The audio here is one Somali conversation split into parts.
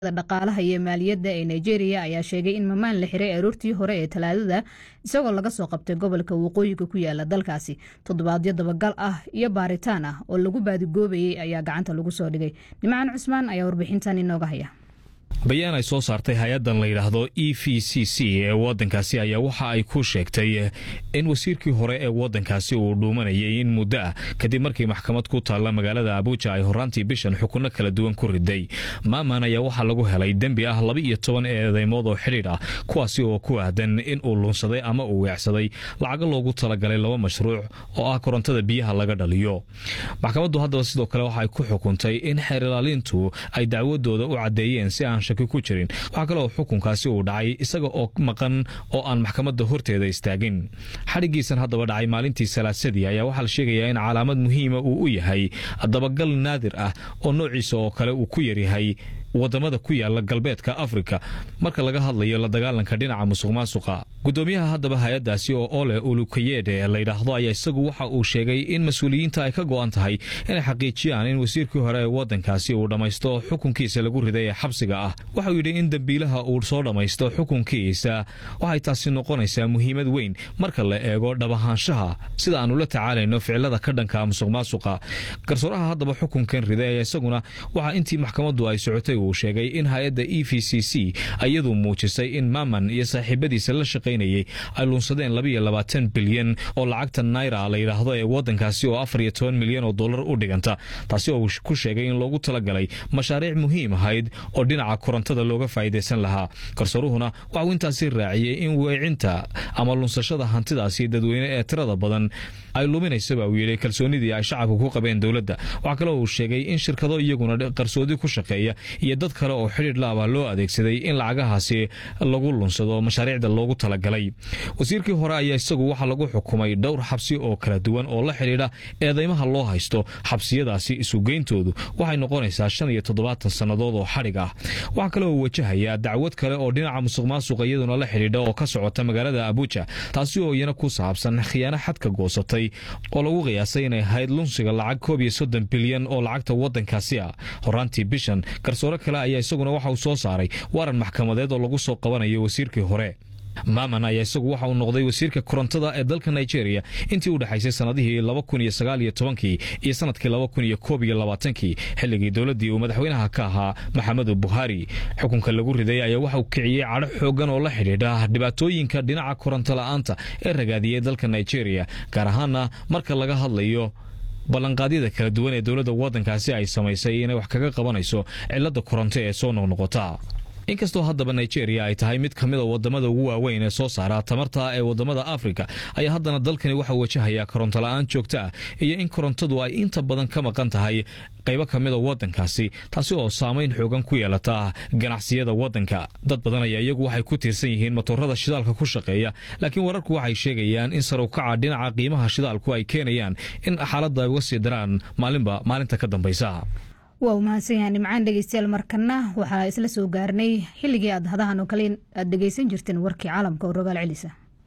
dhaqaalaha iyo maaliyadda ee nigeria ayaa sheegay in mamaan la xiray aroortii hore ee talaadada isagoo laga soo qabtay gobolka waqooyiga ku yaala dalkaasi toddobaadyo dabagal ah iyo baaritaan ah oo lagu baadigoobayay ayaa gacanta lagu soo dhigay nimcaan cusmaan ayaa warbixintan inooga haya bayaan ay soo saartay hay-addan la yidhaahdo e v c c ee waddankaasi ayaa waxa ay ku sheegtay in wasiirkii hore ee waddankaasi uu dhuumanayay in muddo ah kadib markii maxkamad ku taalla magaalada abuuja ay horaantii bishan xukunno kala duwan ku riday maaman ayaa waxaa lagu helay dembi ah laba iyo toban eedeymood oo xidhiidh ah kuwaasi oo ku ahdan in uu lunsaday ama uu weecsaday lacago loogu talagalay laba mashruuc oo ah korontada biyaha laga dhaliyo maxkamaddu haddaba sidoo kale waxa ay ku xukuntay in xeerilaalintu ay dacwadooda u caddeeyeen si aan shaki ku jirin waxaa kale oo xukunkaasi uu dhacay isaga oo maqan oo aan maxkamadda horteeda istaagin xadhigiisan haddaba dhacay maalintii salaasadii ayaa waxaa la sheegayaa in calaamad muhiima uu u yahay dabagal naadir ah oo noociisa oo kale uu ku yaryahay wadamada ku yaala galbeedka afrika marka laga hadlayo la dagaalanka dhinaca musuq maasuqa gudoomiyaha haddaba hay-addaasi oo ole ulukayede layidhaahdo ayaa isagu waxa uu sheegay in mas-uuliyiinta ay ka go-an tahay inay xaqiijiyaan in wasiirkii hore ee waddankaasi uu dhammaysto xukunkiisa lagu riday ee xabsiga ah waxauu yidhi in dembiilaha uu soo dhammaysto xukunkiisa waxay taasi noqonaysaa muhiimad weyn marka la eego dhabahaanshaha sida aanu la tacaalayno ficilada ka dhanka musuq maasuqa garsooraha haddaba xukunkan riday ayaa isaguna waxaa intii maxkamaddu ay socotay uu sheegay in hay-adda e v c c iyadu muujisay in maman iyo saaxiibadiisa la shaqaynayay ay luunsadeen labaiyo labaatan bilyan oo lacagta naira la yidhaahdo ee waddankaasi oo afar iyo toban milyan oo dollar u dhiganta taasi oo ku sheegay in loogu talagalay mashaariic muhiim ahayd oo dhinaca korontada looga faa'iidaysan lahaa garsooruhuna waxauu intaasi raaciyey in weecinta ama lunsashada hantidaasi dadweyne ee tirada badan ay luminaysaba uu yidhi kalsoonidii ay shacabka ku qabeen dowladda waxaa kale uu sheegay in shirkado iyaguna qarsoodi ku shaqeeya iyo dad kale oo xidhiidh laaba loo adeegsaday in lacagahaasi lagu lunsado mashaariicda loogu talagalay wasiirkii hore ayaa isagu waxaa lagu xukumay dhowr xabsi oo kala duwan oo la xidhiidha eedeymaha loo haysto xabsiyadaasi isugeyntoodu waxay noqonaysaa shan iyo toddobaatan sannadood oo xadhig ah waxaa kale oo wajahayaa dacwad kale oo dhinaca musuq maasuqa iyaduna la xidhiidha oo ka socota magaalada abuuja taasi oo iyana ku saabsan khiyaano xadka goosatay oo lagu qiyaasay inay ahayd lunsiga lacag koob iyo soddon bilyan oo lacagta waddankaasi ah horaantii bishan garsoore kale ayaa isaguna waxa uu soo saaray waran maxkamadeed oo lagu soo qabanayo wasiirkii hore maman ayaa isagu waxa uu noqday wasiirka korontada ee dalka nigeria intii u dhexaysay sannadihii laba kun iyo sagaal iyo tobankii iyo sanadkii laba kun iyo koob iyo labaatankii xilligii dowladdii uu madaxweynaha ka ahaa maxamedu buhari xukunka lagu riday ayaa waxa uu kiciyey cadho xoogan oo la xidhiidha dhibaatooyinka dhinaca koronto la'aanta ee ragaadiyey dalka nigeria gaar ahaana marka laga hadlayo ballanqaadyada kala duwan ee dowladda waddankaasi ay samaysay inay wax kaga qabanayso cilladda koronto ee soo noqnoqota inkastoo haddaba nigeria ay tahay mid ka mida wadamada ugu waaweyn ee soo saara tamarta ee wadamada afrika ayaa haddana dalkani waxaa wajahayaa koronto la-aan joogto ah iyo in korontadu ay inta badan ka maqan tahay qaybo ka mida waddankaasi taasi oo saamayn xoogan ku yeelata ganacsiyada waddanka dad badan ayaa iyagu waxay ku tiirsan yihiin matoorada shidaalka ku shaqeeya laakiin wararku waxay sheegayaan in sarukaca dhinaca qiimaha shidaalku ay keenayaan in xaaladda ay uga sii daraan maalinba maalinta ka dambaysa waa u mahadsan yahay nimcaan dhegeystayaal markana waxaa isla soo gaarnay xilligii aad hadahan oo kale aad dhegeysan jirteen warkii caalamka oo rogaal celisa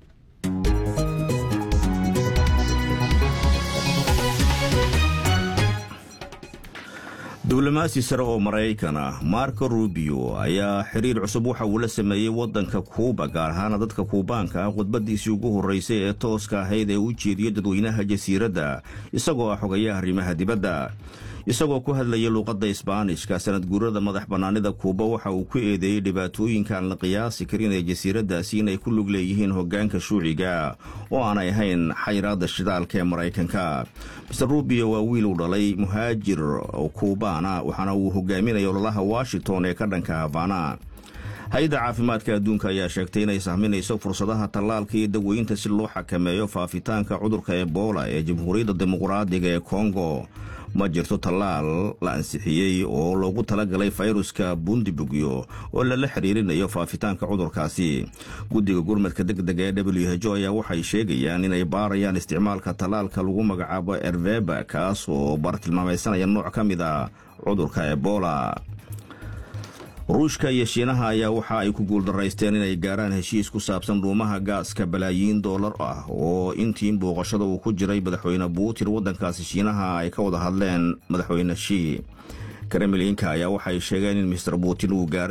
diblomaasi sare oo maraykan ah marco rubio ayaa xiriir cusub waxa uu la sameeyey waddanka kuuba gaar ahaana dadka kuubaanka ah khudbadiisii ugu horreysay ee tooska ahayd ee u jeediyey dadweynaha jasiiradda isagoo ah xogayaha arrimaha dibadda isagoo ku hadlayay luuqadda isbaanishka sanad guurada madax bannaanida kuuba waxa uu ku eedeeyey dhibaatooyinka aan la qiyaasi karin ee jasiiraddaasi inay ku lug leeyihiin hoggaanka shuuciga oo aanay ahayn xayraadda shidaalka ee maraykanka master rubio waa wiil uu dhalay muhaajir kuubaana waxaana uu hogaaminaya ololaha washington ee ka dhanka havana hay-adda caafimaadka adduunka ayaa sheegtay inay sahminayso fursadaha tallaalka iyo daweynta si loo xakameeyo faafitaanka cudurka ebola ee jamhuuriyadda dimuqraadiga ee kongo ma jirto tallaal la ansixiyey oo loogu talagalay fayruska bundibugyo oo lala xiriirinayo faafitaanka cudurkaasi guddiga gurmadka deg dega ee w h o ayaa waxay sheegayaan inay baarayaan isticmaalka tallaalka lagu magacaabo erveba kaas oo bartilmaamaysanaya nooc ka mid a cudurka ebola ruushka iyo shiinaha ayaa waxa ay ku guuldaraysteen inay gaaraan heshiis ku saabsan dhuumaha gaaska balaayiin doolar ah oo intii booqashada uu ku jiray madaxweyne buutin waddankaasi shiinaha ay ka wada hadleen madaxweyne shii kremlinka ayaa waxay sheegeen in mister buutin uu gaaray